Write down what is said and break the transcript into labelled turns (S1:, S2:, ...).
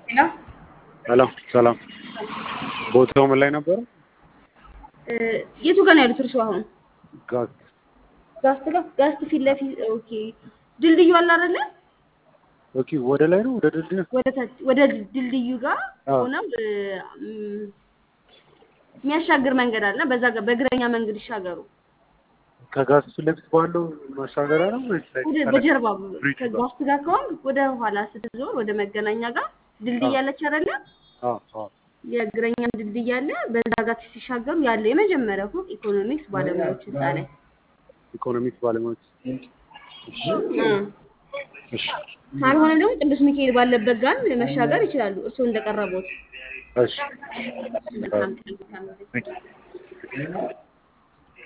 S1: ሄሎ
S2: ሄሎ ሰላም። ቦታው ምን ላይ ነበረ?
S1: የቱ ጋር ነው ያሉት እርስዎ አሁን?
S2: ጋዝ
S1: ጋስት ጋር ጋስት ፊት ለፊት ኦኬ። ድልድዩ አለ አይደለ?
S2: ኦኬ። ወደ ላይ ነው ወደ ድልድዩ?
S1: ወደ ታች ወደ ድልድዩ ጋር
S2: አዎ።
S1: ሆነው እም፣ የሚያሻግር መንገድ አለ። በዛ ጋር በእግረኛ መንገድ ይሻገሩ።
S2: ከጋዝ ፊት ለፊት ባለው ማሻገሪያ ነው ወይስ ላይ
S1: ወደ
S2: ከላይ?
S1: በጀርባ
S2: ብሪጅ ጋር?
S1: ከጋስት ጋር ከሆን ወደ ኋላ ስትዞር ወደ መገናኛ ጋር ድልድይ
S2: አዎ።
S1: አለች አይደለ?
S2: አዎ አዎ።
S1: የእግረኛ ድልድይ አለ። በዛ ጋር ሲሻገሩ ያለ የመጀመሪያው ፎቅ ኢኮኖሚክስ ባለሙያዎች ህንፃ ላይ
S2: ኢኮኖሚክስ ባለሙያዎች።
S1: እም።
S2: እሺ
S1: ካልሆነ ደግሞ ቅዱስ ሚካኤል ባለበት ጋር መሻገር ይችላሉ። እርስዎ እንደቀረቡት
S2: እሺ።
S1: መልካም ቀን። መልካም ጊዜ።
S2: Thank you.